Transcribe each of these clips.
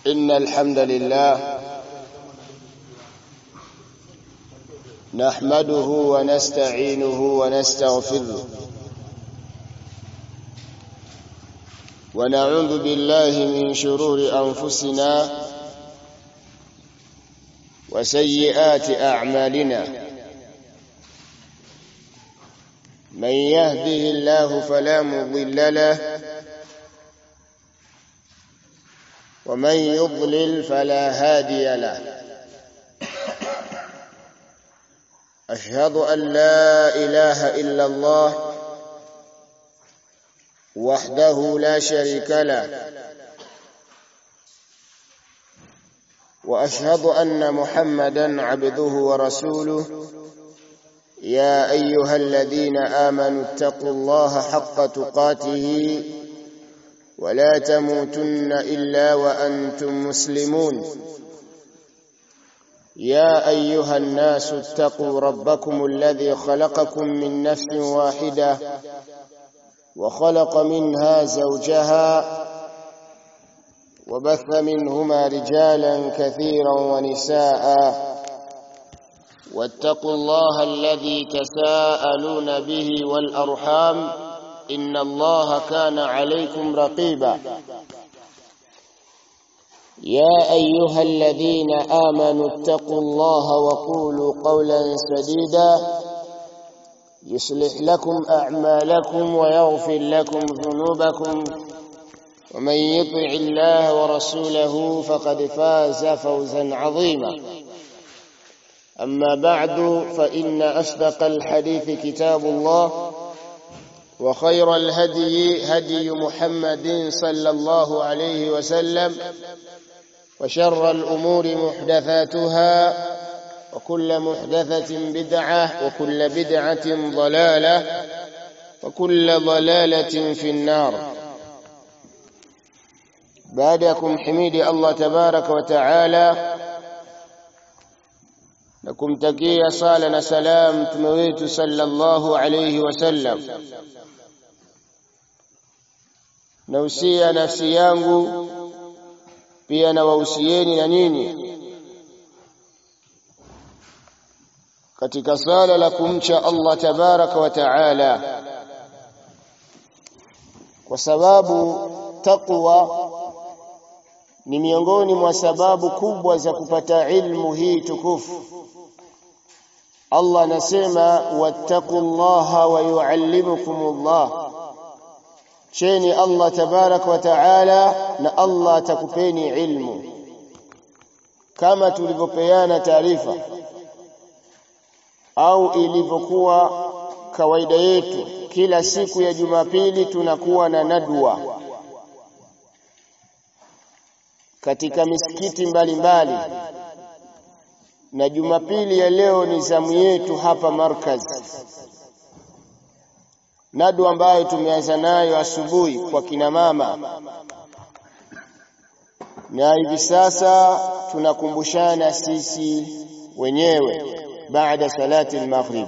إن الحمد لله نحمده ونستعينه ونستغفره ونعوذ بالله من شرور أنفسنا وسيئات أعمالنا من يهده الله فلا مضل له ومن يضلل فلا هادي له أشهد أن لا إله إلا الله وحده لا شريك له وأشهد أن محمدا عبده ورسوله يا أيها الذين آمنوا اتقوا الله حق تقاته ولا تموتن إلا وأنتم مسلمون يا أيها الناس اتقوا ربكم الذي خلقكم من نفس واحدة وخلق منها زوجها وبث منهما رجالا كثيرا ونساء واتقوا الله الذي تساءلون به والأرحام إن الله كان عليكم رقيبا يا أيها الذين آمنوا اتقوا الله وقولوا قولا سديدا يصلح لكم أعمالكم ويغفر لكم ذنوبكم ومن يطع الله ورسوله فقد فاز فوزا عظيما أما بعد فإن أصدق الحديث كتاب الله وخير الهدي هدي محمد صلى الله عليه وسلم وشر الأمور محدثاتها وكل محدثة بدعة وكل بدعة ضلالة وكل ضلالة في النار بعدكم حميد الله تبارك وتعالى na kumtakia sala na salam mtume wetu sallallahu alayhi wasallam nausia nafsi yangu pia na wahusieni na nini katika sala la kumcha Allah tabaraka wa taala kwa sababu taqwa ni miongoni mwa sababu kubwa za kupata ilmu hii tukufu Allah anasema wattaqullaha wa yuallimukumullah cheni Allah tabarak wa taala na Allah atakupeni ilmu kama tulivyopeana taarifa au ilivyokuwa kawaida yetu kila siku ya Jumapili tunakuwa na nadwa katika misikiti mbalimbali mbali. na Jumapili ya leo ni zamu yetu hapa Markaz, nadu ambayo tumeanza nayo asubuhi kwa kina mama, na hivi sasa tunakumbushana sisi wenyewe baada salati al-maghrib,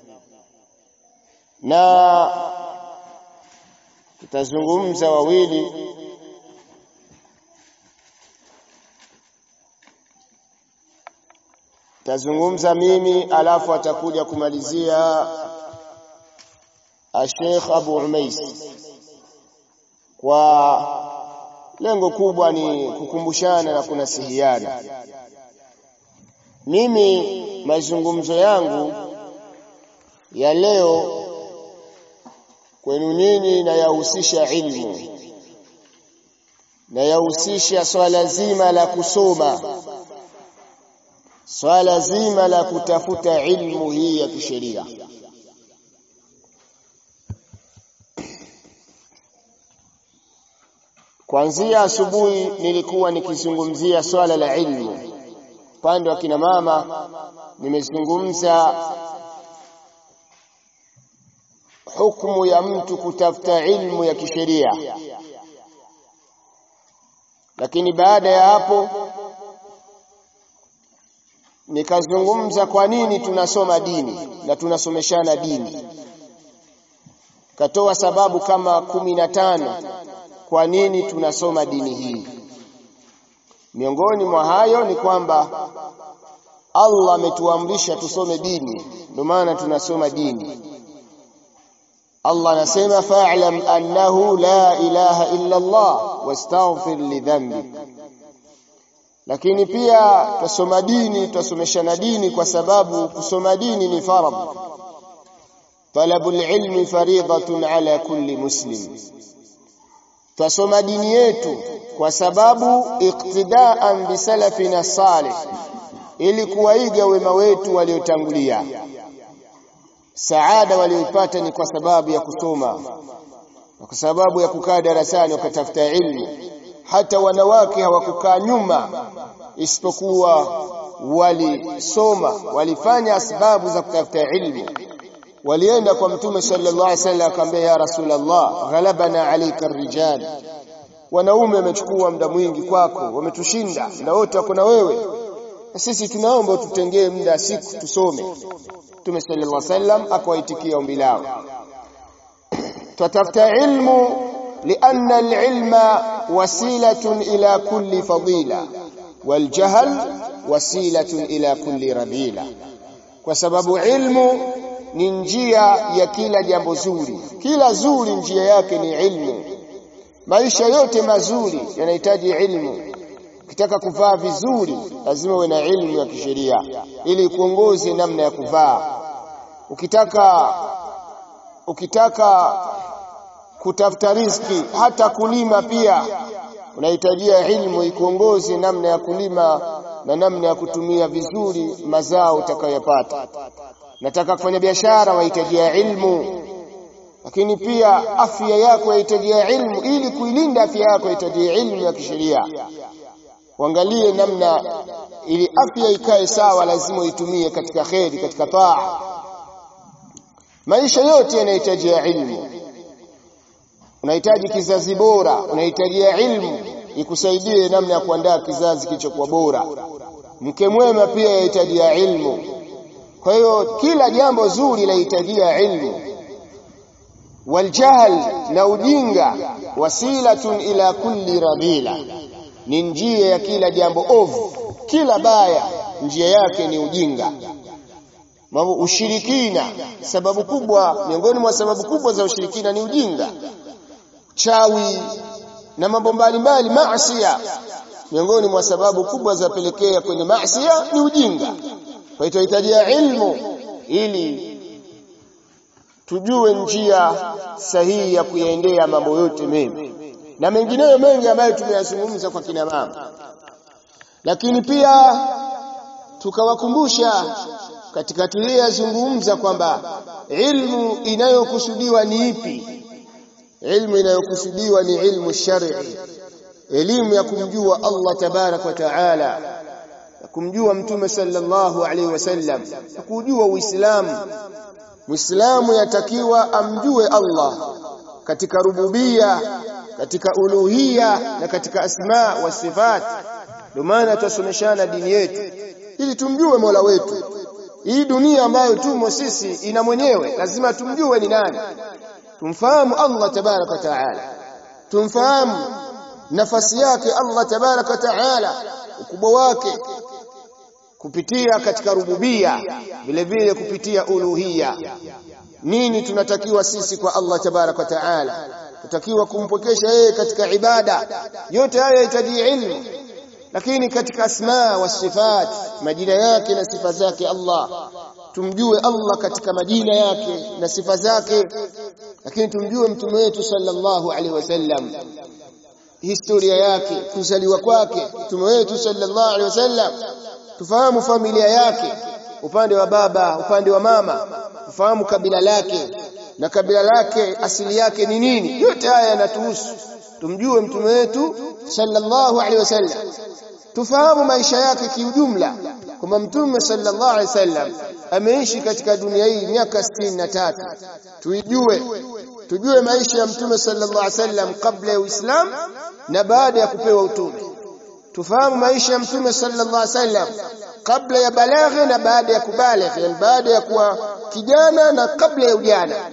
na tutazungumza wawili tazungumza mimi alafu atakuja kumalizia Sheikh Abu Umais kwa lengo kubwa ni kukumbushana na kunasihiana mimi mazungumzo yangu ya leo kwenu nyinyi na yahusisha ilmu na yahusisha swala zima la kusoma swala zima la kutafuta ilmu hii ya kisheria Kuanzia asubuhi nilikuwa nikizungumzia swala la ilmu. Upande wa kina mama nimezungumza hukumu ya mtu kutafuta ilmu ya kisheria. Lakini baada ya hapo nikazungumza kwa nini tunasoma dini na tunasomeshana dini. Katoa sababu kama kumi na tano kwa nini tunasoma dini hii. miongoni mwa hayo ni kwamba Allah ametuamrisha tusome dini ndio maana tunasoma dini Allah anasema fa'lam annahu la ilaha illa Allah wastaghfir li dhanbi lakini pia tusoma dini tusomeshana dini kwa sababu kusoma dini ni faradhi talabul ilmi fariidatun ala kulli muslim tusoma dini yetu kwa sababu iktidaan bisalafina salih ili kuwaiga wema wetu waliotangulia saada walioipata ni kwa sababu ya kusoma na kwa sababu ya kukaa darasani wakatafuta ilmu hata wanawake hawakukaa nyuma isipokuwa walisoma walifanya asbabu za kutafuta ilmu walienda kwa mtume sallallahu alaihi wasallam akamwambia ya rasulullah ghalabana alayka rijal wanaume wamechukua muda mwingi kwako wametushinda muda wote wako na wewe na sisi tunaomba tutengee muda siku tusome mtume sallallahu alaihi wasallam akawaitikia ombi lao tutafuta ilmu لأن العلم وسيلة إلى كل فضيلة والجهل وسيلة إلى كل رذيلة وسبب علم ni njia ya kila jambo zuri kila zuri njia yake ni ilmu maisha yote mazuri yanahitaji ilmu ukitaka kuvaa vizuri lazima uwe na ilmu ya kisheria ili kuongoze namna ya kuvaa ukitaka ukitaka kutafuta riziki hata kulima pia unahitajia ilmu ikuongoze namna ya kulima na namna ya kutumia vizuri mazao utakayopata nataka kufanya biashara wahitajia ilmu lakini pia afya yako yahitajia ilmu ili kuilinda afya yako yahitajia ilmu ya kisheria uangalie namna ili afya ikae sawa lazima uitumie katika kheri katika taa maisha yote yanahitajia ilmu unahitaji kizazi bora unahitajia ilmu ikusaidie namna ya kuandaa kizazi kilichokuwa bora mke mwema pia yahitajia ilmu kwa hiyo kila jambo zuri lahitajia ilmu waljahl na ujinga wasilatun ila kulli radila ni njia ya kila jambo ovu kila baya njia yake ni ujinga mambo ushirikina sababu kubwa miongoni mwa sababu kubwa za ushirikina ni ujinga chawi na mambo mbalimbali maasiya miongoni mwa sababu kubwa za pelekea kwenye maasiya ni ujinga kwa hiyo tunahitajia ilmu ili tujue njia sahihi ya kuyaendea mambo yote mema na mengineyo mengi ambayo tumeyazungumza kwa kina mama lakini pia tukawakumbusha katika tuliyozungumza kwamba ilmu inayokusudiwa ni ipi ilmu inayokusudiwa ni ilmu shar'i elimu ya kumjua Allah tabarak wa taala na kumjua mtume sallallahu alaihi wasallam na kujua uislamu muislamu yatakiwa amjue Allah katika rububia katika uluhia na katika asma wa sifat ndio maana tusomeshana dini yetu ili tumjue Mola wetu hii dunia ambayo tumo sisi ina mwenyewe lazima tumjue ni nani tumfahamu Allah tabarak wa taala tumfahamu nafasi yake Allah tabarak wa taala ukubwa wake kupitia katika rububia vile vile kupitia uluhia nini tunatakiwa sisi kwa Allah tabarak wa taala tutakiwa kumpokesha yeye katika ibada yote haya yahitaji ilmu lakini katika asma wa sifat majina yake na sifa zake Allah tumjue Allah katika majina yake na sifa zake lakini tumjue mtume wetu sallallahu alaihi wasallam historia yake kuzaliwa kwake mtume wetu sallallahu alaihi wasallam tufahamu familia yake upande wa baba upande wa mama tufahamu kabila lake na kabila lake asili yake ni nini yote haya yanatuhusu tumjue mtume wetu sallallahu alaihi wasallam tufahamu maisha yake kiujumla kwamba mtume sallallahu alaihi wasallam ameishi katika dunia hii miaka sitini na tatu tuijue tujue maisha ya mtume sallallahu alaihi wasallam kabla ya Uislamu na baada ya kupewa utume tufahamu maisha ya mtume sallallahu alaihi wasallam kabla ya balaghe na baada ya kubaligh yani baada ya kuwa kijana na kabla ya ujana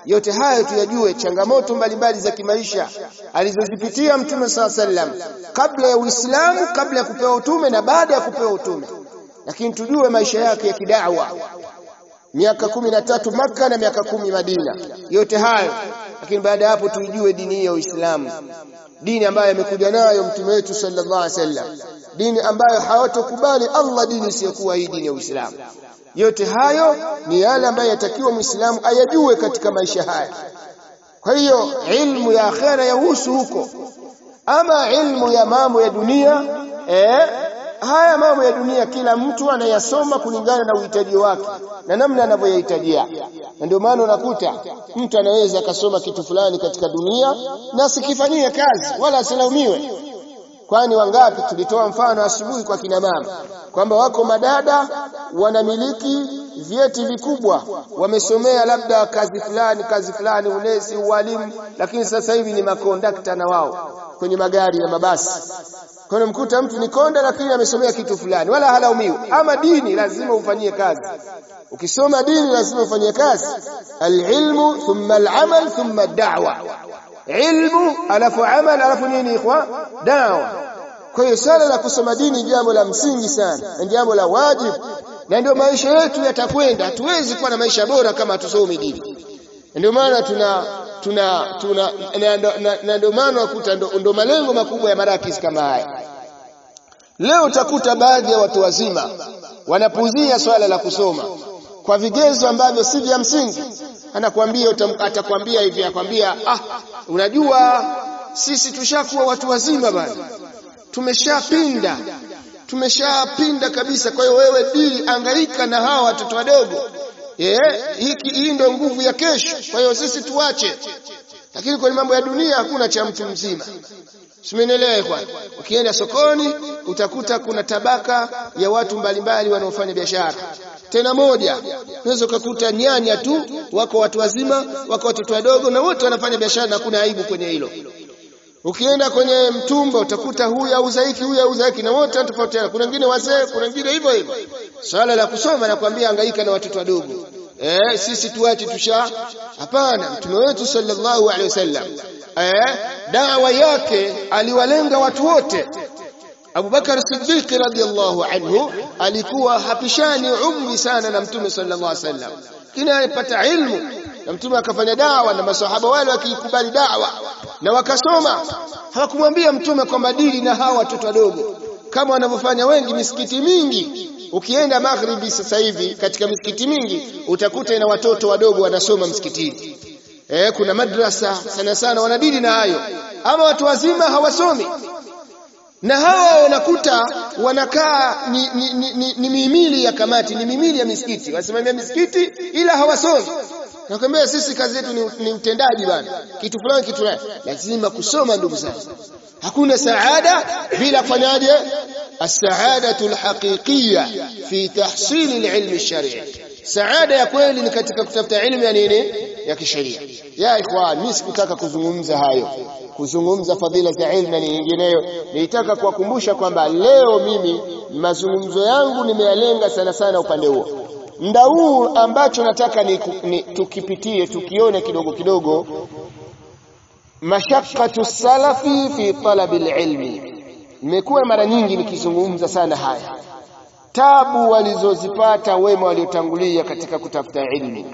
yote hayo tuyajue changamoto mbalimbali za kimaisha alizozipitia mtume saa sallam kabla ya Uislamu kabla ya kupewa utume na baada ya kupewa utume lakini tujue maisha yake ya kidawa miaka kumi na tatu Makka na miaka kumi Madina yote hayo lakini baada ya hapo tuijue dini ya Uislamu dini ambayo amekuja nayo mtume wetu sallallahu alaihi wasallam dini ambayo hawatokubali Allah dini isiyokuwa hii dini ya Uislamu yote hayo ni yale ambayo yatakiwa Muislamu ayajue katika maisha haya kwa hiyo ilmu ya akhera yahusu huko ama ilmu ya mambo ya dunia eh, haya mambo ya dunia kila mtu anayasoma kulingana na uhitaji wake na namna anavyoyahitajia na ndio maana unakuta mtu anaweza akasoma kitu fulani katika dunia na asikifanyie kazi wala asilaumiwe kwani wangapi tulitoa mfano asubuhi kwa kina mama kwamba wako madada wanamiliki vyeti vikubwa wamesomea labda kazi fulani kazi fulani unesi ualimu lakini sasa hivi ni makondakta na wao kwenye magari na mabasi kwa mkuta mtu ni konda lakini amesomea kitu fulani wala halaumiwi ama dini lazima ufanyie kazi ukisoma dini lazima ufanyie kazi alilmu thumma alamal thumma ad-da'wa ilmu alafu amal alafu nini ikhwa dawa kwa hiyo swala la kusoma dini jambo la msingi sana na jambo la wajibu na ndio maisha yetu yatakwenda hatuwezi kuwa na maisha bora kama hatusomi dini ndio maana tuna tuna tuna na ndio maana wakuta ndo malengo makubwa ya marakis kama haya leo utakuta baadhi ya watu wazima wanapuzia swala la kusoma kwa vigezo ambavyo si vya msingi anakuambia atakwambia hivi akwambia ah unajua sisi tushakuwa watu wazima bana tumeshapinda tumeshapinda kabisa kwa hiyo wewe dili angaika na hawa watoto wadogo eh hiki hii ndio nguvu ya kesho kwa hiyo sisi tuache lakini kwenye mambo ya dunia hakuna cha mtu mzima Simenielewa kwa ukienda sokoni utakuta kuna tabaka ya watu mbalimbali wanaofanya biashara tena moja unaweza ukakuta nyanya tu wako watu wazima wako watoto wadogo na wote wanafanya biashara na kuna aibu kwenye hilo ukienda kwenye mtumba utakuta huyu auza hiki huyu auza hiki na wote tofautiana kuna wengine wazee kuna wengine hivyo hivyo swala la kusoma nakwambia hangaika na watoto wadogo eh sisi tuache tusha hapana mtume wetu sallallahu alaihi wasallam eh dawa yake aliwalenga watu wote Abu Bakar Siddiq radhiyallahu anhu alikuwa hapishani umri sana na mtume sallallahu alaihi wasallam kina alipata ilmu na mtume akafanya dawa na masahaba wale wakikubali dawa na wakasoma hawakumwambia mtume kwamba dili na hawa watoto wadogo kama wanavyofanya wengi misikiti mingi ukienda maghribi sasa hivi katika misikiti mingi utakuta ina watoto wadogo wanasoma msikitini eh kuna madrasa sana sana wanadili na hayo ama watu wazima hawasomi na hawa wanakuta wanakaa ni, ni, ni, ni, ni mimili ya kamati ni mimili ya misikiti wasimamia misikiti ila hawasomi nakwambia sisi kazi yetu ni, ni utendaji bana kitu fulani kitu fulani lazima kusoma ndugu zangu hakuna saada bila kufanyaje السعادة الحقيقية في تحصيل العلم الشرعي سعادة ya kweli ni katika kutafuta elimu ya nini ya kisheria ya ikhwan mimi sikutaka kuzungumza hayo kuzungumza fadhila za ilmu na nyingineyo nilitaka kuwakumbusha kwamba leo mimi mazungumzo yangu nimeyalenga sana sana upande huo mda huu ambacho nataka ni, ni tukipitie tukione kidogo kidogo mashaqqatu salafi fi talabil ilmi nimekuwa mara nyingi nikizungumza sana haya tabu walizozipata wema waliotangulia katika kutafuta ilmu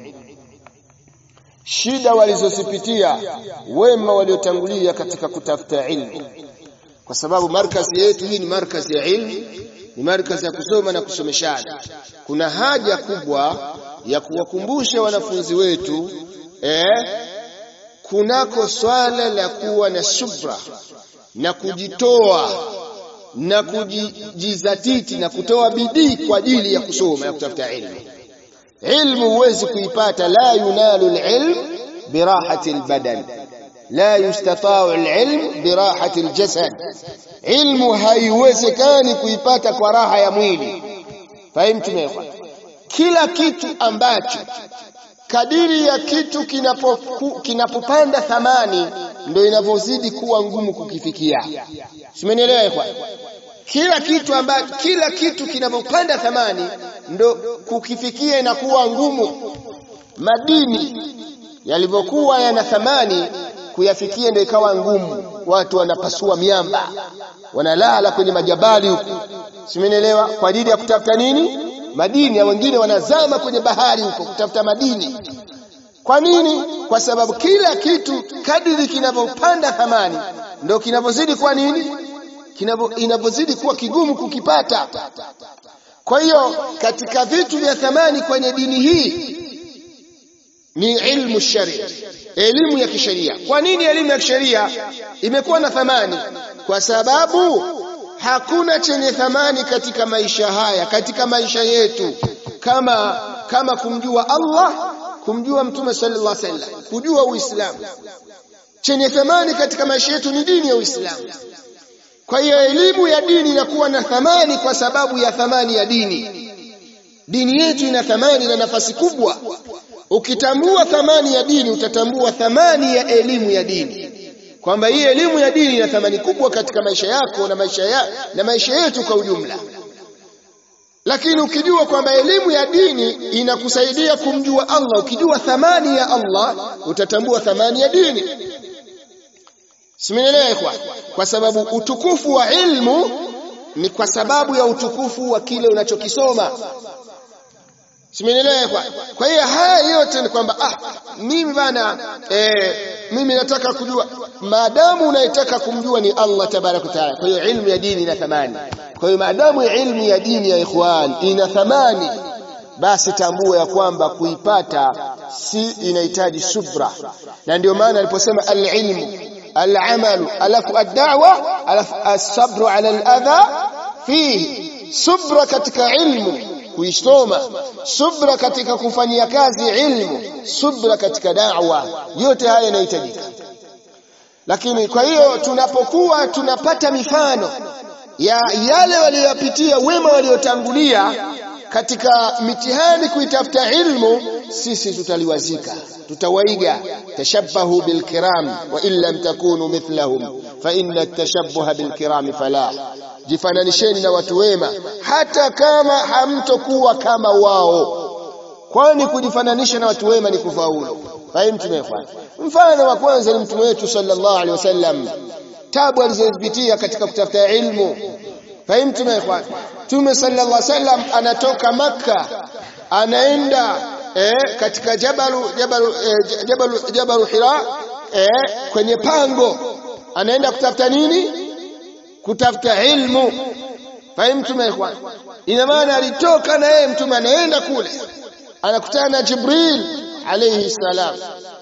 shida walizozipitia wema waliotangulia katika kutafuta ilmu kwa sababu markazi yetu hii ni markazi ya ilmu ni markazi ya kusoma na kusomeshana kuna haja kubwa ya kuwakumbusha wanafunzi wetu eh, kunako swala la kuwa na subra na kujitoa na kujizatiti na kutoa bidii kwa ajili ya kusoma na kutafuta ilmu ilmu huwezi kuipata la yunalu alilm birahati albadan la yustata'u alilm birahati aljasad ilmu haiwezekani kuipata kwa raha ya mwili fahimu tumekwa kila kitu ambacho kadiri ya kitu kinapopanda kinapo thamani ndio inavyozidi kuwa ngumu kukifikia simenielewa kwa kila kitu ambacho kila kitu kinapopanda thamani ndo kukifikia inakuwa ngumu madini yalivyokuwa yana thamani kuyafikia ndio ikawa ngumu watu wanapasua miamba wanalala kwenye majabali huko simenielewa kwa ajili ya kutafuta nini madini na wengine wanazama kwenye bahari huko kutafuta madini kwa nini kwa sababu kila kitu kadiri kinavyopanda thamani ndio kinavyozidi kuwa nini inavyozidi kuwa kigumu kukipata kwa hiyo katika vitu vya thamani kwenye dini hii ni ilmu sharia elimu ya kisheria kwa nini elimu ya kisheria imekuwa na thamani kwa sababu hakuna chenye thamani katika maisha haya katika maisha yetu kama kama kumjua Allah kumjua mtume sallallahu alaihi wasallam kujua uislamu chenye thamani katika maisha yetu ni dini ya uislamu kwa hiyo elimu ya dini inakuwa na thamani kwa sababu ya thamani ya dini dini yetu ina thamani na nafasi kubwa ukitambua thamani ya dini utatambua thamani ya elimu ya dini kwamba hii elimu ya dini ina thamani kubwa katika maisha yako na maisha ya, na maisha yetu kwa ujumla lakini ukijua kwamba elimu ya dini inakusaidia kumjua Allah ukijua thamani ya Allah utatambua thamani ya dini simenielewa kwa sababu utukufu wa ilmu ni kwa sababu ya utukufu wa kile unachokisoma simenielewa kwa kwa hiyo haya yote ni kwamba ah mimi bana eh, mimi nataka kujua maadamu unayetaka kumjua ni Allah tabaraka taala kwa hiyo ilmu ya dini ina thamani kwa hiyo maadamu ilmu ya dini ya ikhwan ina thamani basi tambua ya kwamba kuipata si inahitaji subra na ndio maana aliposema al-ilmu al-amalu alafu ad-da'wa alafu as-sabru ala al-adha fihi subra katika ilmu kuisoma subra katika kufanyia kazi ilmu subra katika da'wa yote haya yanahitajika lakini kwa hiyo tunapokuwa tunapata mifano ya yale waliyopitia wema waliotangulia katika mitihani kuitafuta ilmu sisi tutaliwazika tutawaiga tashabbahu bilkiram wa in lam takunu mithlahum fa inna at-tashabbuha bilkiram falah jifananisheni na watu wema hata kama hamtokuwa kama wao kwani kujifananisha na watu wema ni kufaulu fahimu tumefuata mfano wa kwanza ni mtume wetu sallallahu alaihi wasallam tabu alizozipitia katika kutafuta ilmu fahimu tumefuata Mtume sallallahu alaihi wasallam anatoka Makka anaenda eh, katika jabalu jabalu eh, jabalu jabalu Hira eh, kwenye pango anaenda kutafuta nini kutafuta ilmu fahimu tumefuata ina maana alitoka na yeye mtume anaenda kule anakutana na Jibril alayhi salam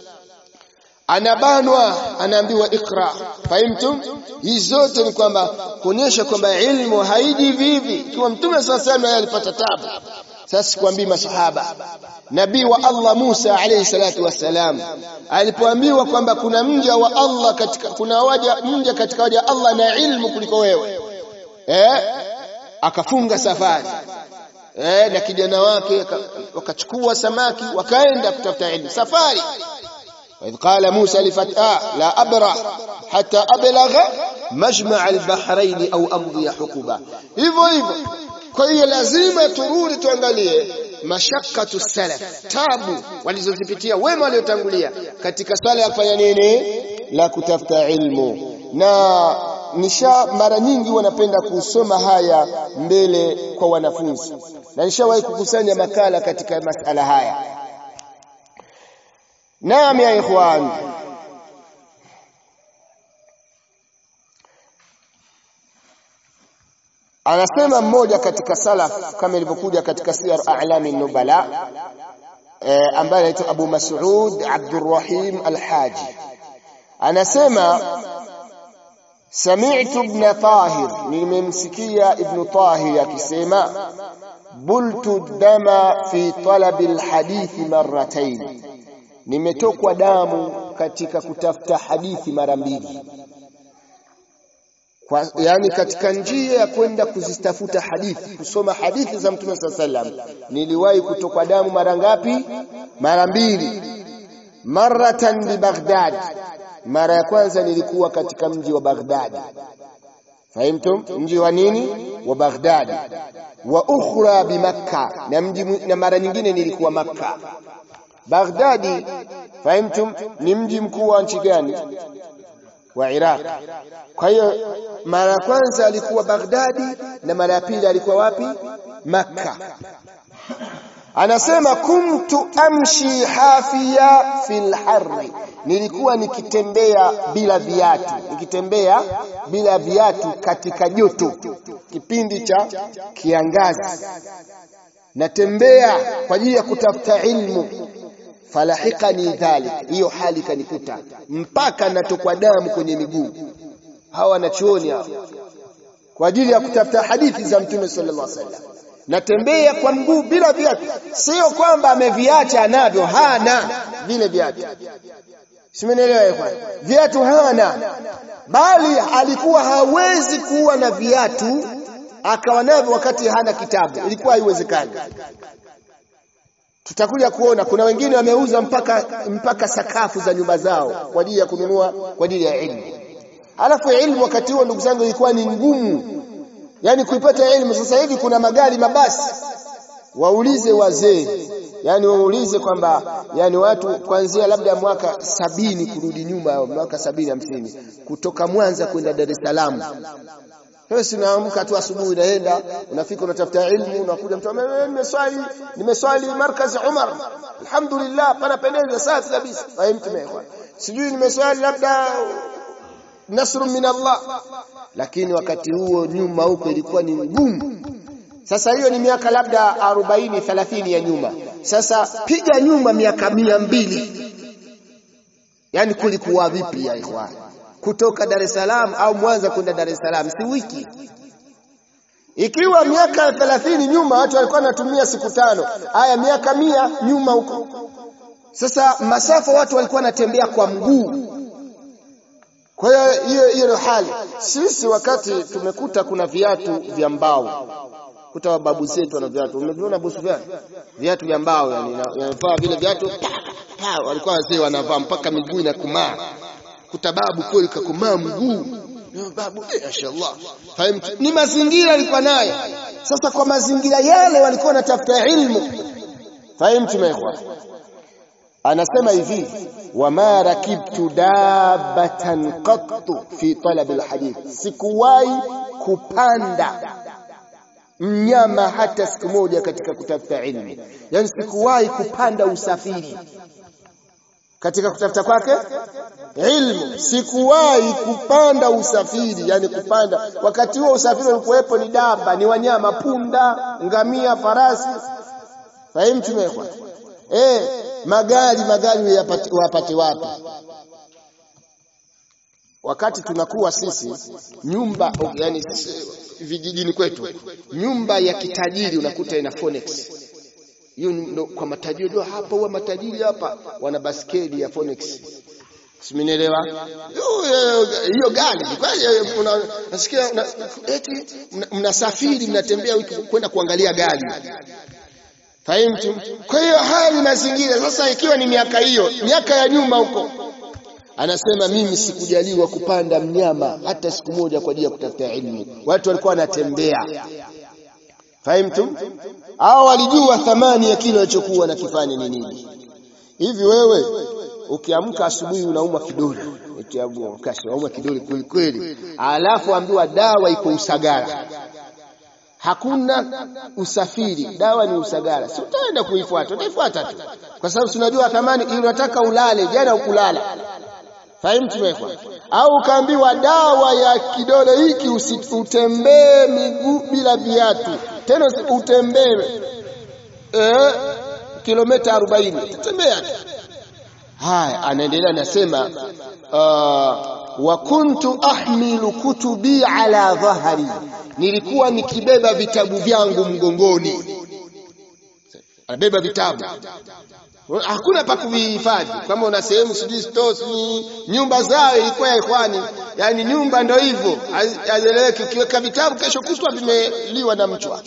anabanwa anaambiwa ikra fahimtum hizi zote ni kwamba kuonyesha kwamba ilmu haiji vivi ikiwa mtume sasa naye alipata tabu sasa sikwambii masahaba nabii wa Allah Musa alayhi salatu wassalam alipoambiwa kwamba kuna mja wa Allah katika kuna waja mja katika waja Allah na ilmu kuliko wewe eh akafunga safari eh na kijana wake wakachukua samaki wakaenda kutafuta ilmu safari وإذ قال موسى لفتاه لا أبرح حتى أبلغ مجمع البحرين أو أمضي حقبا hivyo hivyo kwa hiyo lazima turudi tuangalie mashakatu salaf tabu walizozipitia wema waliotangulia katika swala ya kufanya nini la kutafuta ilmu na nisha mara nyingi wanapenda kusoma haya mbele kwa wanafunzi na nishawahi kukusanya makala katika masala haya Naam ya ikhwan. Anasema mmoja katika salaf kama ilivyokuja katika Siyar A'lami Nubala e, ambaye anaitwa Abu Mas'ud Abdurrahim Al-Haji. Anasema Sami'tu ibn Tahir, nimemsikia Ibn Tahir akisema bultu dama fi talabi al-hadithi marratayn nimetokwa damu katika kutafuta hadithi mara mbili kwa, yani katika njia ya kwenda kuzitafuta hadithi kusoma hadithi za mtume saa sallam niliwahi kutokwa damu mara ngapi mara mbili maratan bi Baghdad mara ya kwanza nilikuwa katika mji wa Baghdad fahimtum mji wa nini wa Baghdad wa ukhra bi Makka na mji na mara nyingine nilikuwa Makka Baghdadi fahimtum ni mji mkuu wa nchi gani wa Iraq kwa hiyo mara ya kwanza alikuwa Baghdadi na mara ya pili alikuwa wapi Makka anasema kuntu amshi hafia fil harri nilikuwa nikitembea bila viatu nikitembea bila viatu katika joto kipindi cha kiangazi natembea kwa ajili ya kutafuta ilmu falahikani dhalik hiyo hali kanikuta mpaka natokwa damu kwenye miguu hawa wanachuoni hawa kwa ajili ya kutafuta hadithi za mtume sallallahu alaihi wasallam natembea kwa mguu bila viatu sio kwamba ameviacha anavyo hana vile viatu simenielewa ikhwan viatu hana bali alikuwa hawezi kuwa na viatu akawa navyo wakati hana kitabu ilikuwa haiwezekani tutakuja kuona kuna wengine wameuza mpaka mpaka sakafu za nyumba zao kwa ajili ya kununua kwa ajili ya ilmu alafu ilmu wakati huo ndugu zangu ilikuwa ni ngumu yani kuipata elimu sasa hivi kuna magari mabasi waulize wazee yani waulize kwamba yani watu kuanzia labda mwaka sabini kurudi nyuma mwaka sabini hamsini kutoka Mwanza kwenda Dar es Salaam wewe unaamka tu asubuhi unaenda unafika unatafuta ilmu unakuja mtu nimeswali nimeswali markazi Umar alhamdulillah panapendeza safi kabisa fahimtu sijui nimeswali labda nasru min Allah lakini wakati huo nyuma huko ilikuwa ni ngumu sasa hiyo ni miaka labda 40 30 ya nyuma sasa piga nyuma miaka mia mbili yani kulikuwa vipi ya ikhwan kutoka Dar es Salaam au Mwanza kwenda Dar es Salaam si wiki ikiwa miaka 30 nyuma watu walikuwa wanatumia siku tano haya miaka mia nyuma huko sasa masafa watu walikuwa wanatembea kwa mguu kwa hiyo hiyo hiyo ndio hali sisi wakati tumekuta kuna viatu vya mbao kuta wababu zetu wana viatu umeviona busu vyao viatu vya mbao yani yanavaa vile viatu pa walikuwa wazee wanavaa mpaka miguu inakumaa kuta babu kweli kakumaa mguu babu eh mashaallah fahamu ni mazingira alikuwa nayo sasa kwa mazingira yale walikuwa wanatafuta ilmu fahamu tumekwa anasema hivi wama rakibtu dabatan qattu fi talab alhadith sikuwahi kupanda mnyama hata siku moja katika kutafuta ilmu yani sikuwahi kupanda usafiri katika kutafuta kwake ilmu sikuwahi kupanda usafiri yani kupanda wakati huo usafiri ulikuwepo ni daba ni wanyama punda ngamia farasi fahimu tumekwa eh magari magari wapate wapi wakati tunakuwa sisi nyumba yani vijijini kwetu nyumba ya kitajiri unakuta ina Phoenix hiyo ndo kwa matajiri ndio hapa huwa matajiri hapa wana baskeli ya Phoenix simenielewa hiyo gari nasikia eti mnasafiri mnatembea kwenda kuangalia gari Fahimtu? Kwa hiyo haya ni mazingira. Sasa ikiwa ni miaka hiyo, miaka ya nyuma huko, anasema mimi sikujaliwa kupanda mnyama hata siku moja kwa ajili ya kutafuta elimu. Watu walikuwa wanatembea. Fahimtu? Hao walijua thamani ya kile walichokuwa wanakifanya ni nini. Hivi wewe ukiamka asubuhi unauma kidole, etiabu kashi unauma kidole kweli kweli, alafu ambiwa dawa iko Usagara hakuna usafiri, dawa ni Usagara, si utaenda kuifuata, utaifuata tu, kwa sababu tunajua thamani. Unataka ulale, jana ukulala, fahimu tumekwa. Au ukaambiwa dawa ya kidole hiki utembee miguu bila viatu, tena utembee eh, kilomita 40 utembea tu. Haya, anaendelea anasema, uh, wa kuntu ahmilu kutubi ala dhahri nilikuwa nikibeba vitabu vyangu mgongoni anabeba vitabu hakuna pa kuvihifadhi kama una sehemu sijui stores nyumba zao ilikuwa ya ikhwani yani nyumba ndo hivyo hazieleweki ukiweka vitabu kesho kutwa vimeliwa na mchwa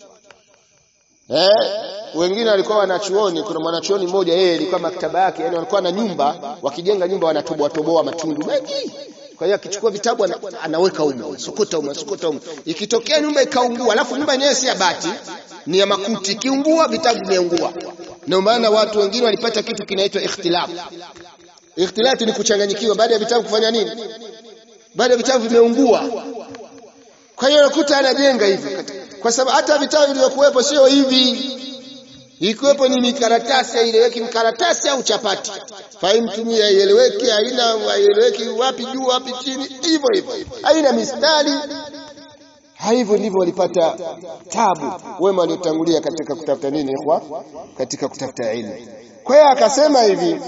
eh wengine walikuwa wanachuoni kuna mwanachuoni mmoja yeye ilikuwa maktaba yake yani walikuwa na nyumba wakijenga nyumba wanatoboa toboa matundu mengi kwa hiyo akichukua vitabu ana, anaweka humo sokota humo sokota humo ikitokea nyumba ikaungua alafu nyumba yenyewe si ya bati ni ya makuti ikiungua vitabu vimeungua ndio maana watu wengine walipata kitu kinaitwa ikhtilaf ikhtilaf ni kuchanganyikiwa baada ya vitabu kufanya nini baada ya vitabu vimeungua kwa hiyo unakuta anajenga hivyo kwa sababu hata vitabu vilivyokuwepo sio hivi ikiwepo ni mikaratasi haieleweki mkaratasi au chapati fahimu tumia ieleweke haina haieleweki wapi juu wapi chini hivyo hivyo haina mistari hivyo ndivyo walipata tabu wema waliotangulia katika kutafuta nini ikhwa katika kutafuta ilmu kwa hiyo akasema hivi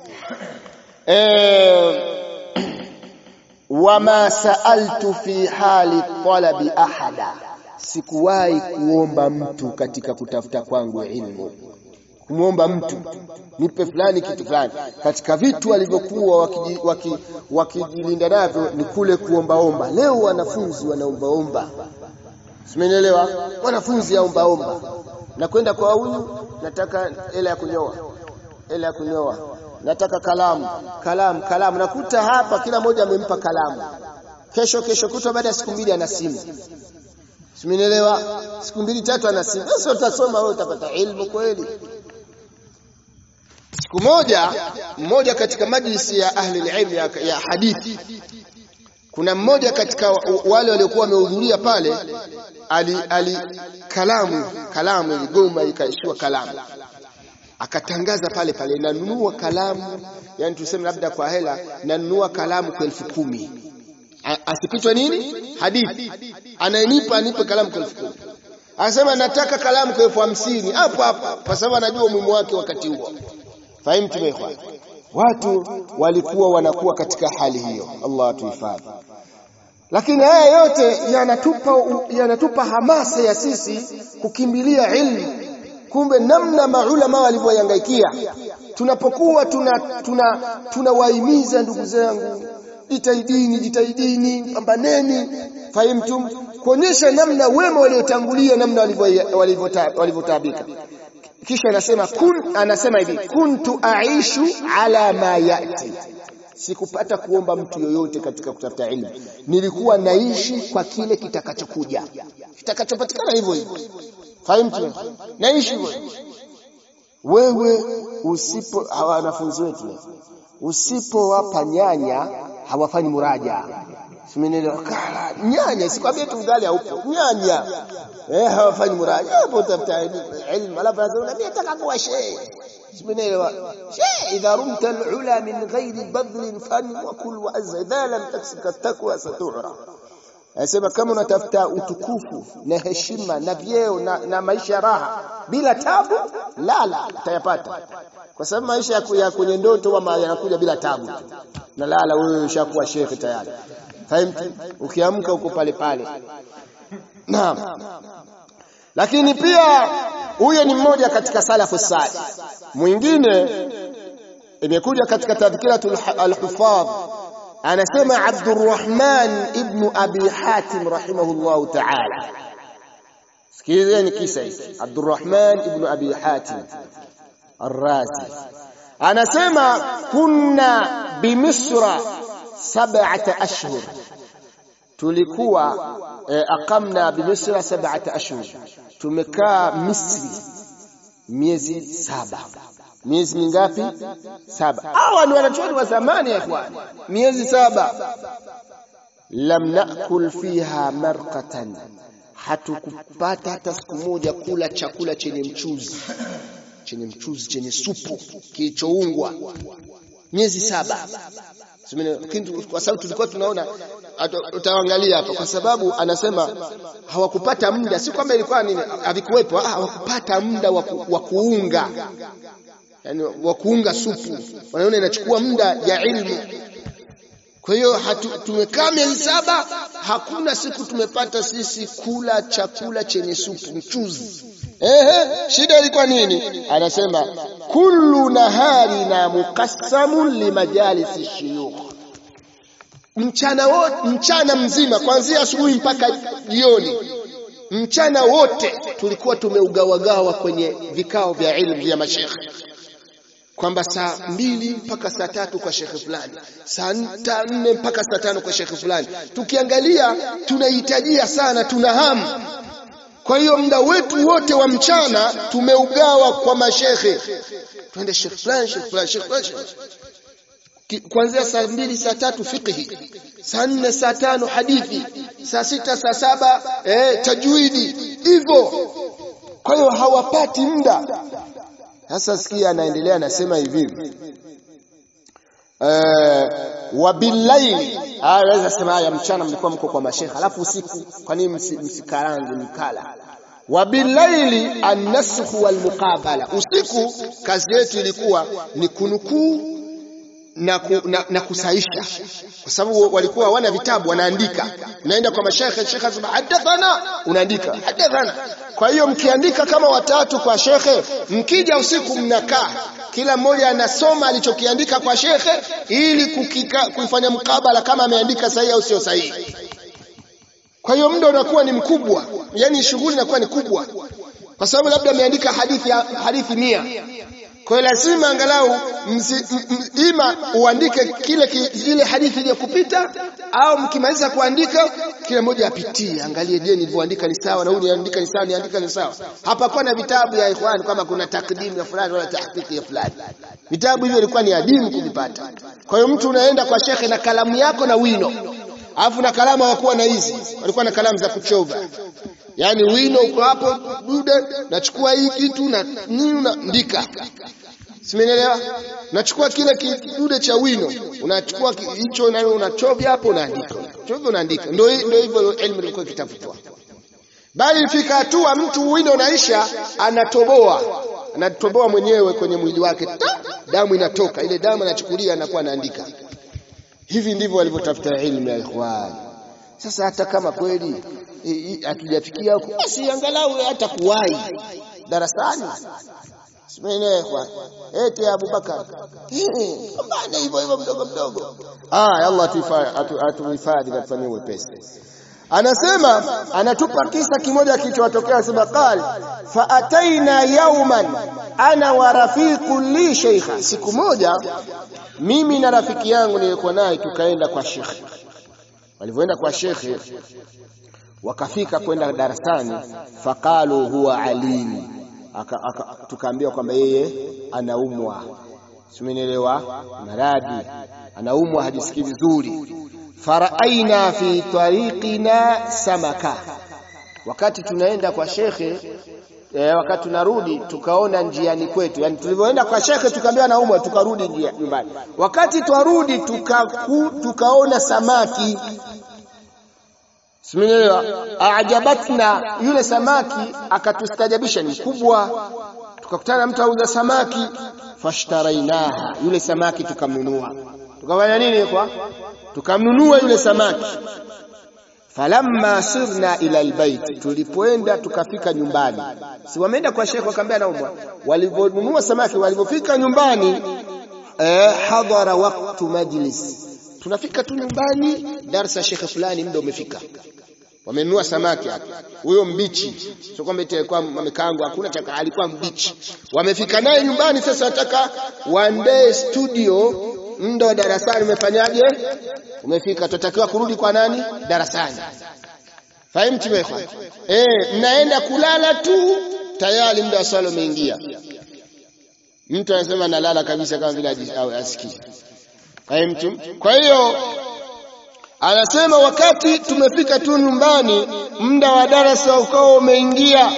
eh wama saaltu fi hali talabi ahada sikuwahi kuomba mtu katika kutafuta kwangu ilmu kumwomba mtu nipe fulani kitu fulani katika vitu walivyokuwa wakijilinda waki, waki navyo ni kule kuombaomba leo wanafunzi wanaombaomba simenielewa wanafunzi aombaomba nakwenda kwa huyu nataka hela ya kunyoa hela ya kunyoa nataka kalamu kalamu kalamu nakuta hapa kila mmoja amempa kalamu kesho kesho kutwa baada ya siku mbili ana simu simenielewa siku mbili tatu ana simu sasa utasoma wewe utapata ilmu kweli siku moja mmoja katika majlisi ya ahli ilm ya, ya hadithi kuna mmoja katika wale waliokuwa wamehudhuria pale ali, ali kalamu kalamu iligoma ikaishiwa kalamu akatangaza pale pale nanunua kalamu yani tuseme labda kwa hela nanunua kalamu kwa elfu kumi asipitwe nini hadithi anayenipa anipe kalamu kwa elfu kumi anasema nataka kalamu kwa elfu hamsini hapo hapo kwa sababu anajua umuhimu wake wakati huo fahimu tumeikhwan watu walikuwa wanakuwa katika hali hiyo Allah atuhifadhi lakini haya yote yanatupa yanatupa hamasa ya sisi kukimbilia ilmu kumbe namna maulama walivyohangaikia tunapokuwa tuna tuna tunawahimiza ndugu zangu jitahidini jitahidini pambaneni fahimtum kuonyesha namna wema waliotangulia namna walivyotaabika kisha anasema kun anasema hivi kuntu aishu ala ma yati sikupata kuomba mtu yoyote katika kutafuta ilmu nilikuwa naishi kwa kile kitakachokuja kitakachopatikana hivyo hivyo fahimu naishi hivyo wewe usipo hawa wanafunzi wetu usipowapa nyanya hawafanyi muraja simenelewa kala nyanya sikwambia tu ugali haupo nyanya eh hawafanyi muraja hapo utafuta ilmu alafu anasema mimi nataka kuwa shehe simenelewa shehe idha rumta alula min ghairi badlin fan wa kul wa azza idha lam taksika takwa satu'ra Anasema kama unatafuta utukufu na heshima na vyeo na, na maisha raha bila tabu, lala utayapata, kwa sababu maisha ya kwenye ndoto ama yanakuja bila tabu. Na lala wewe ushakuwa shekhe tayari, fahimu. Ukiamka uko pale pale. Naam, lakini pia huyo ni mmoja katika salafu salih. Mwingine imekuja katika tadhkiratul al-hufadh anasema Abdurrahman ibn Abi Hatim rahimahullahu ta'ala. Sikilizeni kisa hiki. Abdurrahman ibn Abi Hatim Ar-Razi anasema kunna bimisra sab'ata ashhur, tulikuwa eh, aqamna bimisra sab'ata ashhur, tumekaa Misri miezi saba miezi mingapi? Saba. Hawa ni wanachuoni wa zamani ya ikhwan, miezi saba. Lam nakul fiha marqatan, hatukupata hata siku moja kula chakula chenye mchuzi, chenye mchuzi, chenye supu kilichoungwa, miezi saba. Kwa sababu tulikuwa tunaona, utaangalia hapa, kwa sababu anasema hawakupata muda, si kwamba ilikuwa nini, havikuwepo, hawakupata muda wa kuunga yani wa kuunga supu, wanaona inachukua muda ya ilmu. Kwa hiyo tumekaa miezi saba, hakuna siku tumepata sisi kula chakula chenye supu, mchuzi. Ehe, shida ilikuwa nini? Anasema kullu naharina muqassamun limajalisi shuyukh, mchana wote, mchana mzima kuanzia asubuhi mpaka jioni, mchana wote tulikuwa tumeugawagawa kwenye vikao vya ilmu vya mashekhe kwamba saa mbili mpaka saa tatu kwa shekhe fulani, saa nne mpaka saa tano kwa shekhe fulani. Tukiangalia tunahitajia sana, tuna hamu kwa hiyo muda wetu wote wa mchana tumeugawa kwa mashehe twende shekh fulani shekh fulani shekh fulani kuanzia saa mbili saa tatu fiqhi saa nne saa tano hadithi saa sita saa saba eh, tajwidi hivyo kwa hiyo hawapati muda sasa sikia anaendelea anasema hivi eh, wabillaili aweza sema haya mchana mlikuwa mko kwa mashekha alafu usiku kwa nini msikarange mkala wabillaili annasukhu walmuqabala usiku kazi yetu ilikuwa ni kunukuu na, ku, na, na kusaisha kwa sababu walikuwa wana vitabu wanaandika unaenda kwa mashekhe shekhe anasema hadathana unaandika hadathana kwa hiyo mkiandika kama watatu kwa shekhe mkija usiku mnakaa kila mmoja anasoma alichokiandika kwa shekhe ili kukika, kuifanya mkabala kama ameandika sahihi au sio sahihi kwa hiyo muda unakuwa ni mkubwa yani shughuli inakuwa ni kubwa kwa sababu labda ameandika hadithi hadithi mia kwa hiyo lazima angalau msi, m, ima uandike kile ile hadithi iliyokupita au mkimaliza kuandika kila mmoja apitie angalie je nilivyoandika ni sawa na huyu niandika ni sawa niandika ni sawa hapa kwa na vitabu ya ikhwan kama kuna takdimu ya fulani wala tahqiqi ya fulani vitabu hivyo ilikuwa ni adimu kuvipata kwa hiyo mtu unaenda kwa shekhe na kalamu yako na wino alafu na kalamu hawakuwa na hizi walikuwa na kalamu za kuchova yaani wino uko hapo dude nachukua hii kitu na nini unaandika Simenielewa? Unachukua kile kidude cha wino, unachukua hicho na unachovya hapo unaandika. Chovya unaandika. Ndio ndio hivyo elimu ilikuwa ikitafutwa. Bali ifika hatua mtu wino unaisha anatoboa. Anatoboa mwenyewe kwenye mwili wake. Ta, damu inatoka. Ile damu anachukulia anakuwa anaandika. Hivi ndivyo walivyotafuta elimu ya ikhwan. Sasa hata kama kweli hatujafikia huko, basi angalau hata kuwahi darasani Simenekwa. Eti Abubakar. Mbona hivyo hivyo mdogo mdogo. Ah, Allah atuhifadhi na tufanyie wepesi. Anasema anatupa kisa kimoja kilichotokea anasema qal fa ataina yawman ana wa rafiqu li sheikha siku moja mimi na rafiki yangu nilikuwa naye tukaenda kwa shekhe walivyoenda kwa shekhe wakafika kwenda darasani faqalu huwa alimu tukaambiwa kwamba yeye anaumwa simenielewa maradhi anaumwa hajisikii vizuri faraaina fi tariqina samaka wakati tunaenda kwa shekhe e, wakati tunarudi tukaona njiani kwetu yani tulivyoenda kwa shekhe tukaambiwa anaumwa tukarudi njia nyumbani wakati twarudi tukaku, tukaona samaki Simenielewa? Ajabatna, yule samaki akatustajabisha, ni kubwa. Tukakutana na mtu auza samaki, fashtarainaha, yule samaki tukamnunua. Tukafanya nini kwa? Tukamnunua yule samaki. Falamma sirna ila albayt, tulipoenda tukafika nyumbani. Si wameenda kwa shekhe wakaambia naumwa. Walivyonunua samaki, walivyofika nyumbani, eh, hadhara waqtu majlis tunafika tu nyumbani darasa shekhe fulani muda umefika wamenunua samaki hapo huyo mbichi sio kwamba eti alikuwa amekaangwa hakuna chaka alikuwa mbichi wamefika naye nyumbani sasa wataka one day studio muda wa darasani umefanyaje umefika tutakiwa kurudi kwa nani darasani fahimu tumekwa eh mnaenda kulala tu tayari muda wa swala umeingia mtu anasema nalala kabisa kama vile asikii mtu kwa hiyo anasema wakati tumefika tu nyumbani muda wa darasa ukao umeingia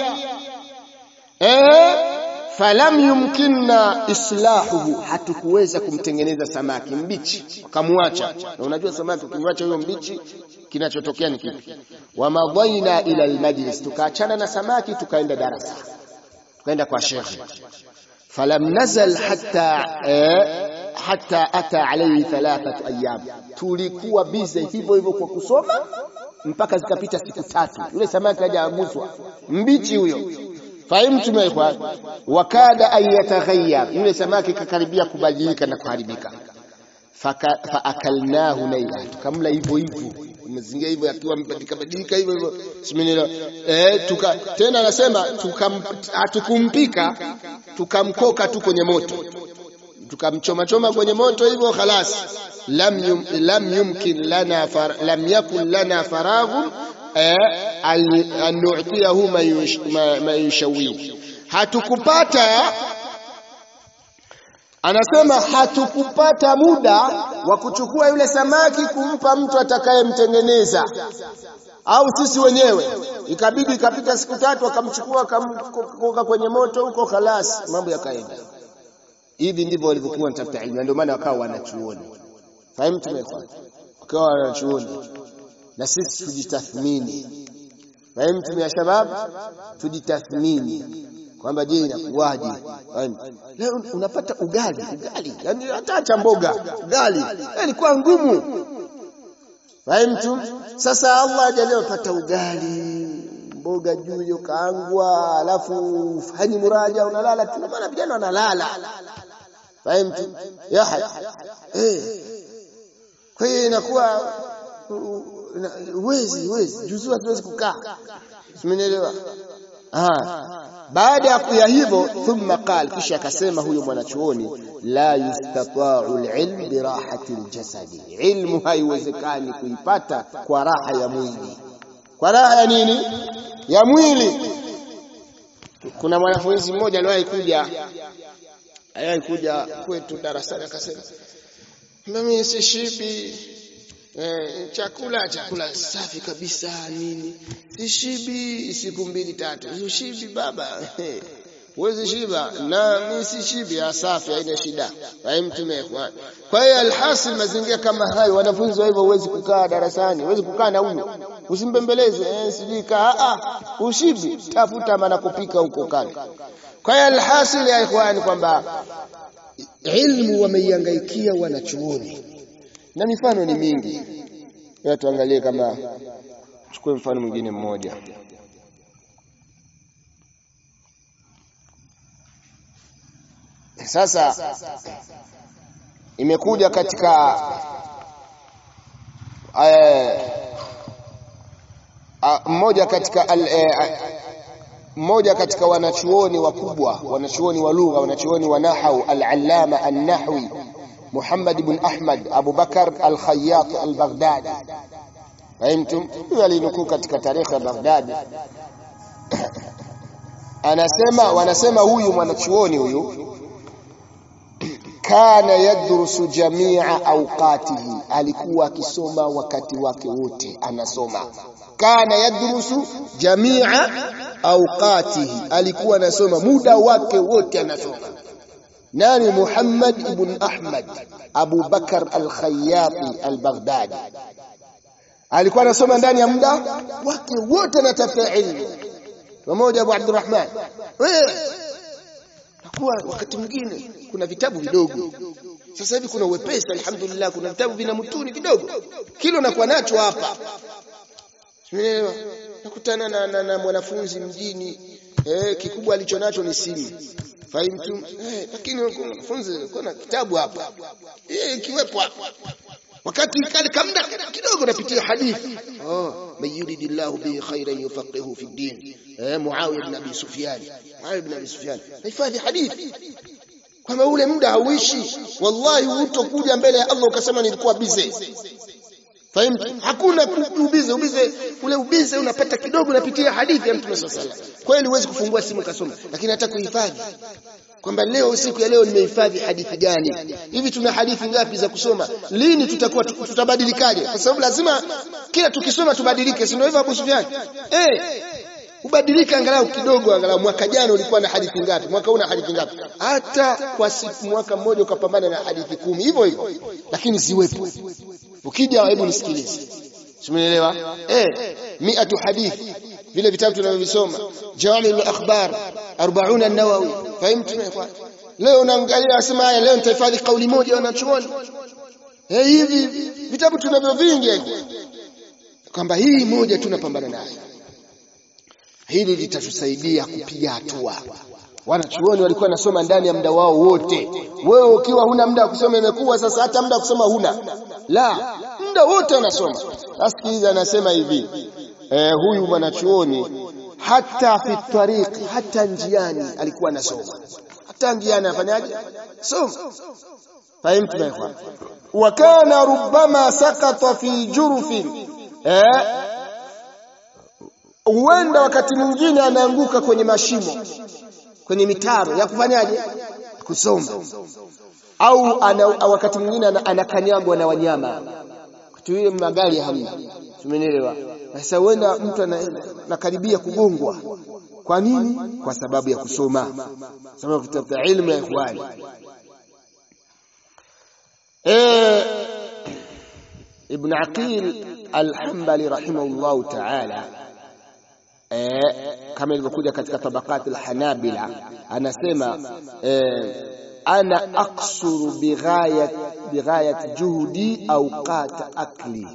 eh falam yumkinna islahuhu hatukuweza kumtengeneza samaki mbichi wakamwacha na unajua samaki ukimwacha huyo mbichi kinachotokea ni kipi wamadhaina ila almajlis tukaachana na samaki tukaenda darasa tukaenda kwa shekhe falam nazal hatta eh, hata ata alayhi thalathatu ayyam, tulikuwa bize hivyo hivyo kwa kusoma mpaka zikapita siku tatu. Yule samaki hajaguswa mbichi huyo, fahimu tumekwa wakada an yataghayyar, yule samaki kakaribia kubadilika na kuharibika. Faakalnahu naila, tukamla hivyo hivyo umezingia hivyo akiwa mbadilika badilika hivyo hivyo simenielewa eh tuka tena anasema hatukumpika tukamkoka tu kwenye moto tukamchoma choma kwenye moto hivyo khalas lam yum, lam yumkin lana far, lam yakun lana faraghun eh, an nu'tiyahu ma yushawi hatukupata anasema hatukupata muda wa kuchukua yule samaki kumpa mtu atakayemtengeneza au sisi wenyewe ikabidi ikapita siku tatu akamchukua akamkoka kwenye moto huko khalas mambo yakaenda hivi ndivyo walivyokuwa wanatafuta ilmu ndio maana wakawa wanachuoni fahimu tumefuata wakawa wanachuoni na sisi tujitathmini fahimu tumia shabab tujitathmini kwamba je inakuwaje leo unapata ugali ugali yani hata acha mboga ugali ilikuwa ngumu fahimu sasa Allah ajalie upata ugali mboga juu hiyo kaangwa alafu fanyi muraja unalala tu maana vijana wanalala fahimu ya eh kwa hiyo inakuwa uwezi uwezi juzu hatuwezi kukaa simenielewa baada ya kuya hivyo thumma qal kisha akasema huyo mwanachuoni la yustata'u alilm birahati aljasadi ilmu haiwezekani kuipata kwa raha ya mwili kwa raha ya nini ya mwili kuna mwanafunzi mmoja aliwahi kuja aliwahi kuja kwetu darasani akasema mimi sishibi Eh, chakula chakula safi kabisa nini sishibi siku mbili tatu ushibi baba huwezi shiba na mimi sishibi safi haina shida hai mtume kwa hiyo alhasil mazingira kama hayo wanafunzi wa hivyo huwezi kukaa darasani huwezi kukaa na huyo usimbembeleze eh, sijui kaa ah ushibi tafuta maana kupika huko kale kwa hiyo alhasil ya ikhwani kwamba ilmu wameihangaikia wanachuoni na mifano ni mingi ya tuangalie kama chukue mfano mwingine mmoja sasa imekuja katika mmoja katika mmoja katika wanachuoni wakubwa wanachuoni wa lugha wanachuoni wa nahau al-allama an-nahwi محمد بن أحمد أبو بكر الخياط البغدادي فهمتم alinukuu katika tarehe ya Baghdad anasema wanasema huyu mwanachuoni huyu kana yadrusu jamia awqatihi alikuwa akisoma wakati wake wote anasoma kana yadrusu jamia awqatihi alikuwa anasoma muda wake wote anasoma nani Muhammad ibn Ahmad Abu Bakar al-Khayyati al-Baghdadi alikuwa anasoma ndani ya muda wake wote anatafuta ilmu pamoja Abu Abdurrahman nakuwa wakati mwingine kuna vitabu vidogo sasa hivi kuna uwepesi alhamdulillah kuna vitabu vina mutuni vidogo kilo nakuwa nacho hapa Umeelewa? Nakutana na, na, na mwanafunzi mjini eh, kikubwa alichonacho ni simu fahimtu eh, lakini mwanafunzi kuna kitabu hapa eh, kiwepo hapa wakati kale kamda kidogo napitia hadithi oh man yuridillahu bihi khairan yufaqihu fi din eh muawiya ibn abi sufyan muawiya ibn abi sufyan hifadhi hadithi kwamba ule muda hauishi wallahi hutokuja mbele ya Allah ukasema nilikuwa busy fahimu hakuna ubize ubize ule ubize unapata kidogo unapitia hadithi ya mtume sallallahu alaihi wasallam kweli huwezi kufungua simu kasoma lakini hata kuhifadhi kwamba leo siku ya leo nimehifadhi hadithi gani hivi tuna hadithi ngapi za kusoma lini tutakuwa tutabadilikaje kwa sababu lazima kila tukisoma tubadilike si ndio hivyo Abu Sufyan eh ubadilike angalau kidogo angalau mwaka jana ulikuwa na hadithi ngapi mwaka huu na hadithi ngapi hata kwa siku mwaka mmoja ukapambana na hadithi kumi hivyo hivyo lakini ziwepo ukija hebu nisikilize Simuelewa? Eh, miatu hadithi vile vitabu tunavyovisoma, Jawami'ul Akhbar, 40 an-Nawawi. Fahimtu kwa? Leo unaangalia asema haya leo nitahifadhi kauli moja wanachuoni. Eh, hivi vitabu tunavyo vingi kwamba hii moja tunapambana nayo. Hili litatusaidia kupiga hatua. Wanachuoni walikuwa nasoma ndani ya muda wao wote. Wewe ukiwa huna muda wa kusoma imekuwa sasa hata muda wa kusoma huna. La, muda wote anasoma. Asikiliza anasema hivi. Eh, huyu mwanachuoni hata fi tariqi hata njiani alikuwa anasoma. Hata njiani afanyaje? Soma. Fahimtu na ikhwan. Wa kana rubbama sakata fi jurfin. Eh? huenda wakati mwingine anaanguka kwenye mashimo kwenye mitaro ya kufanyaje kusoma au ana, wakati mwingine anakanyagwa na wanyama tuile magari hamna tumenielewa sasa huenda mtu anakaribia kugongwa kwa nini kwa sababu ya kusoma sababu kutafuta ilmu ya ikhwani eh ibn aqil al-hanbali rahimahullah ta'ala eh kama ilivyokuja katika tabaqat al-hanabila anasema eh ana aksuru bighayat bighayat juhudi awqat akli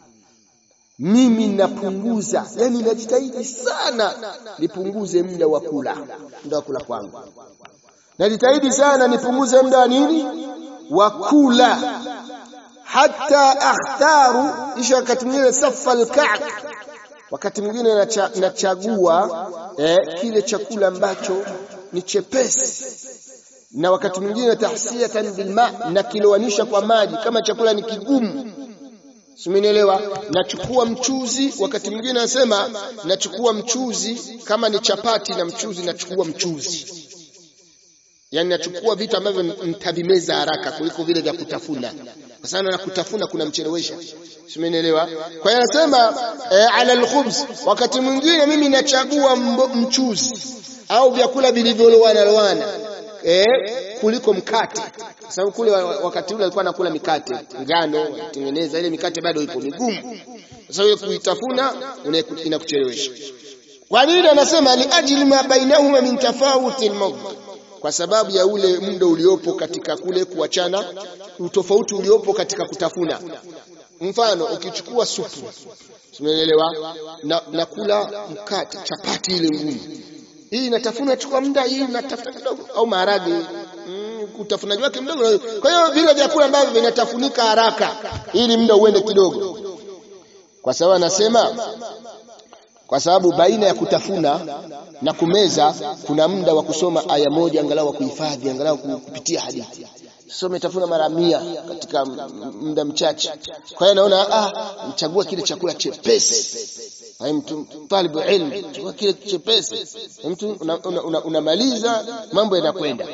mimi napunguza yani najitahidi sana nipunguze muda wa kula muda wa kula kwangu najitahidi sana nipunguze muda wa nini wa kula hata akhtaru isha wakati mwingine safa alka'b wakati mwingine nachagua eh, kile chakula ambacho ni chepesi na wakati mwingine tahsiyatan bilma na kilowanisha kwa maji kama chakula ni kigumu simenielewa nachukua mchuzi wakati mwingine anasema nachukua mchuzi kama ni chapati na mchuzi nachukua mchuzi yani nachukua vitu ambavyo nitavimeza haraka kuliko vile vya kutafuna kwa sababu na kutafuna kuna mchelewesha simenielewa kwa hiyo anasema e, ala alkhubz wakati mwingine mimi nachagua mchuzi au vyakula vilivyolowana lowana eh, kuliko mkate sababu kule wakati ule alikuwa anakula mikate ngano tengeneza ile mikate bado ipo migumu sasa hiyo kuitafuna inakuchelewesha kwa nini anasema li ajli ma bainahuma min tafawuti al kwa sababu ya ule muda uliopo katika kule kuachana utofauti uliopo katika kutafuna mfano ukichukua supu umeelewa na, na kula mkate chapati ile ngumu hii inatafuna chukua muda hii inatafuta kidogo au maharage mm, utafunaji wake mdogo kwa hiyo vile vyakula ambavyo vinatafunika haraka ili muda uende kidogo kwa sababu anasema kwa sababu baina ya kutafuna na kumeza kuna muda wa kusoma aya moja angalau wa kuhifadhi angalau kupitia hadithi sio umetafuna mara mia katika muda mchache kwa hiyo naona ah mchagua kile chakula chepesi mtu talibu ilmu chukua kile chepesi mtu unamaliza una, una, una mambo yanakwenda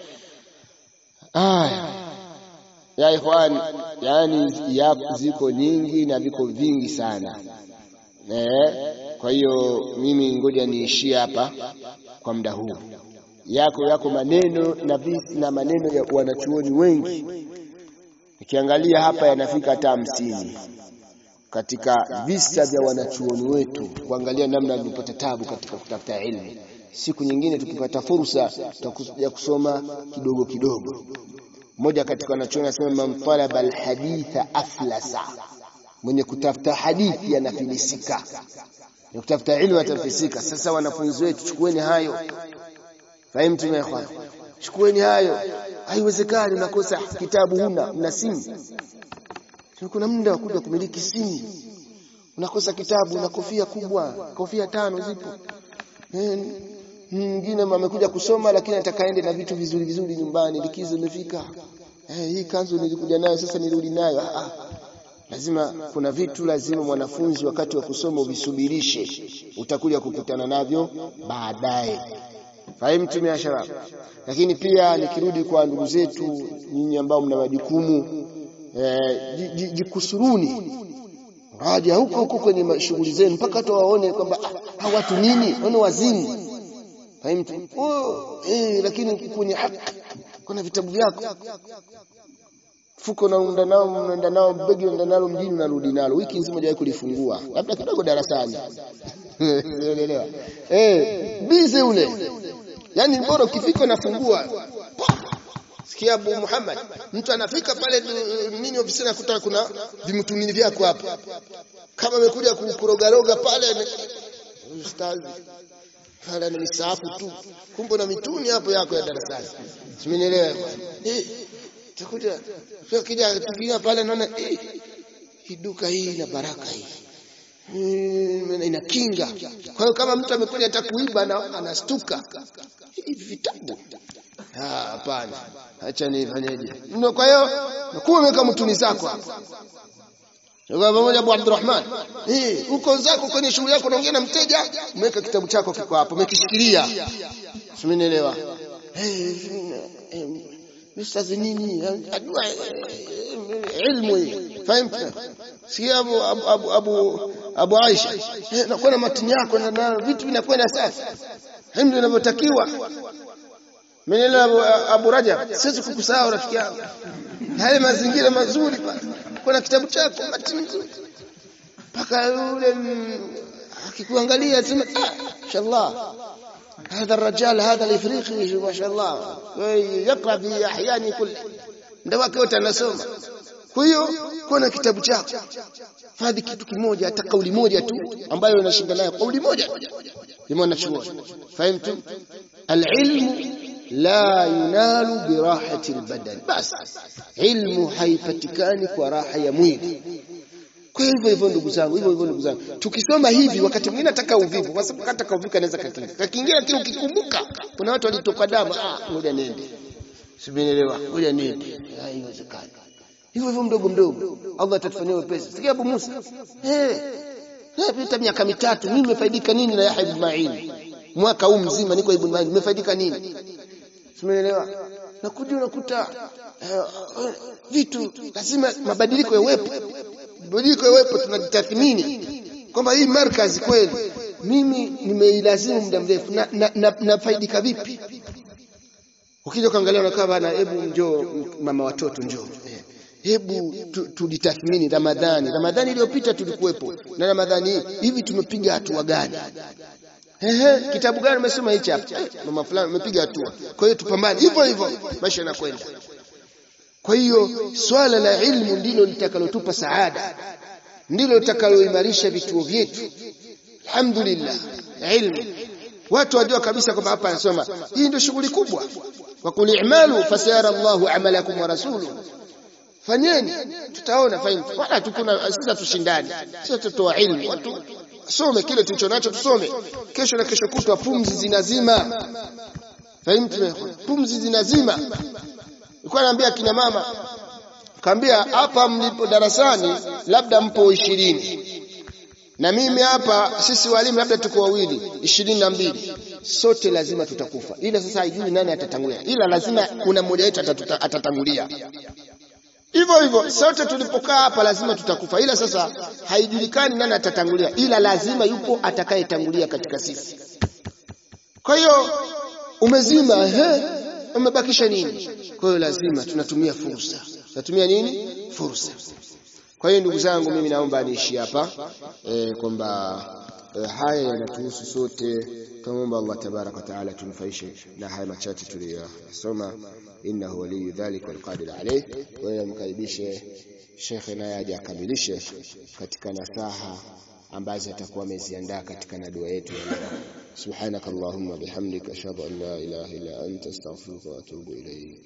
aya ya ikhwan yani ya ziko nyingi na viko vingi sana eh kwa hiyo mimi ngoja niishie hapa kwa muda huu yako yako maneno na visi na maneno ya wanachuoni wengi nikiangalia hapa yanafika hata hamsini katika visa vya wanachuoni wetu kuangalia namna walivyopata tabu katika kutafuta ilmu siku nyingine tukipata fursa tutakuja kusoma kidogo kidogo mmoja katika wanachuoni anasema man talaba alhaditha aflasa mwenye kutafuta hadithi anafilisika na kutafuta ilmu atafilisika sasa wanafunzi wetu chukueni hayo fahimu tumekhwana chukueni hayo haiwezekani unakosa kitabu huna una simu kuna muda wa kuja kumiliki simu unakosa kitabu una kofia kubwa kofia tano zipo mwingine amekuja kusoma lakini atakaende na vitu vizuri vizuri nyumbani likizo imefika eh, hii kanzu nilikuja nayo sasa nirudi nayo ah, lazima kuna vitu lazima mwanafunzi wakati wa kusoma uvisubirishe utakuja kukutana navyo baadaye fahimu tumeashara lakini pia nikirudi kwa ndugu zetu nyinyi ambao mna majukumu eh, jikusuruni haja huko huko kwenye shughuli zenu mpaka hata waone kwamba ah, watu nini wana wazimu fahimu oh, eh, lakini kwenye haki kuna vitabu vyako fuko naunda nao mnaenda nao begi unaenda nalo mjini unarudi nalo wiki nzima hujawahi kulifungua labda kidogo darasani unaelewa eh bize ule yani bora ukifika unafungua sikia Abu Muhammad mtu anafika pale nini ofisini akuta kuna vimutumini vyako hapa kama amekuja kukurogaroga pale ustazi pale ni misafu tu kumbe na mituni hapo yako ya darasani simenielewa eh takuja sio kija tukia pale naona eh hii duka hii ina baraka hii Hmm, ina kinga. Kwa hiyo kama mtu amekuja hata kuiba na anastuka hivi vitabu hapana, acha nifanyeje? Ndio, kwa hiyo nakuwa umeweka mtuni zako hapa, Kwa pamoja Abu Abdurrahman. Eh, uko zako kwenye shughuli yako unaongea na mteja, umeweka kitabu chako kiko hapo, umekishikilia. Simenielewa. Eh, Ustazi nini? Ajua ilmu hii. Fahamu? Si Abu Abu Abu Abu, Abu Aisha. Eh, nakuwa na matini yako na, na vitu vinakwenda safi. Hivi ndio inavyotakiwa. Menelewa Abu, Abu Rajab, siwezi kukusahau rafiki yangu. Haya mazingira mazuri pale. Kuna kitabu chako matini nzuri. Paka yule akikuangalia sema inshallah هذا الرجال هذا الافريقي ما شاء الله يقرا في احيان كل ndio wake wote anasoma kwa hiyo kuna kitabu chako fadhi kitu kimoja hata kauli moja tu ambayo unashinda nayo kauli moja limeona chuo fahamtu alilmu la yunalu birahati albadan bas ilmu haipatikani kwa raha ya mwili kwa hivyo hivyo ndugu zangu, hivyo hivyo ndugu zangu, tukisoma hivi, wakati mwingine nataka uvivu, kwa sababu hata kauvivu kanaweza kakinga kakiingia, lakini ukikumbuka, kuna watu walitoka damu, ah, ngoja nende, simeelewa, ngoja nende, haiwezekani. Hivyo hivyo mdogo mdogo, Allah atatufanyia wepesi. Sikia Abu Musa, eh, napita miaka mitatu, mimi nimefaidika nini na Yahya ibn Ma'in? Mwaka huu mzima niko ibn Ma'in, nimefaidika nini? Simeelewa, nakuja unakuta vitu lazima mabadiliko yawepo badiliko yawepo, tunajitathmini kwamba hii markazi kweli mimi nimeilazimu muda mrefu na, na, na, nafaidika vipi? Ukija ukaangalia unakaa bana, hebu njoo mama watoto njoo hebu tulitathmini Ramadhani. Ramadhani iliyopita tulikuwepo na Ramadhani hii hivi tumepiga hatua gani? Ehe, kitabu gani umesoma hichi hapa? Mama fulani umepiga hatua. Kwa hiyo tupambane hivyo hivyo, maisha yanakwenda. Kwa hiyo swala la ilmu ndilo litakalotupa saada, ndilo litakaloimarisha vituo vyetu. Alhamdulillah, ilmu watu wajua kabisa kwamba hapa anasoma, hii ndio shughuli kubwa. Wa qul i'malu fasayara Allahu amalakum wa rasuluhu, fanyeni tutaona. Fahimu wala tukuna sisi tushindani, sisi tutoa ilmu, watu some kile tulicho nacho, tusome kesho na kesho kutwa, pumzi zinazima. Fahimu, pumzi zinazima Nilikuwa naambia kina mama, kaambia hapa mlipo darasani labda mpo ishirini na mimi hapa sisi walimu labda tuko wawili ishirini na mbili sote lazima tutakufa, ila sasa haijui nani atatangulia, ila lazima kuna mmoja wetu atatangulia. Hivyo hivyo sote tulipokaa hapa lazima tutakufa, ila sasa haijulikani nani atatangulia, ila lazima yupo atakayetangulia katika sisi. Kwa hiyo umezima, ehe, umebakisha nini? Kwa hiyo lazima tunatumia fursa. Tunatumia nini? Fursa. Kwa hiyo ndugu zangu, mimi naomba niishi hapa e, kwamba e, haya yanatuhusu sote. Tunamwomba Allah tabaraka wa taala tunufaishe na haya machache tuliyosoma, innahu waliyu dhalika walqadir alayh. Kwa hiyo mkaribishe shekhe naye aje akamilishe katika nasaha ambazo atakuwa ameziandaa katika na dua yetu ya leo. Subhanakallahumma bihamdika ashhadu an la ilaha illa anta astaghfiruka wa atubu ilayk.